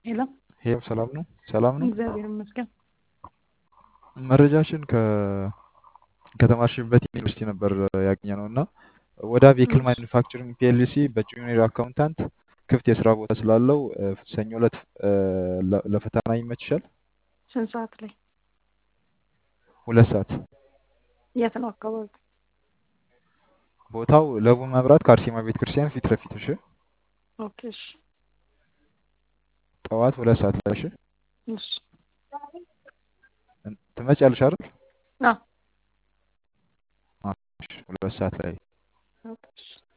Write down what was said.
ሄሎ ሄሎ ሰላም ነው? ሰላም ነው? እግዚአብሔር ይመስገን። መረጃችን ከ ከተማርሽበት ዩኒቨርሲቲ ነበር ያገኘ ነው እና ወደ ቬክል እሺ ማኒፋክቸሪንግ ፒኤልሲ በጁኒየር አካውንታንት ክፍት የስራ ቦታ ስላለው እ፣ ሰኞ ዕለት እ፣ ለ- ለፈተና ይመችሻል? ስንት ሰዓት ላይ? ሁለት ሰዓት የት ነው አካባቢ? ቦታው ለቡ መብራት ከአርሴማ ቤተ ክርስቲያን ፊት ለፊት። እሺ ኦኬ እሺ ጠዋት ሁለት ሰዓት ላይ እሺ እሺ እን- ትመጫለሽ አይደል? አዎ አዎ፣ እሺ፣ ሁለት ሰዓት ላይ ኦኬ እሺ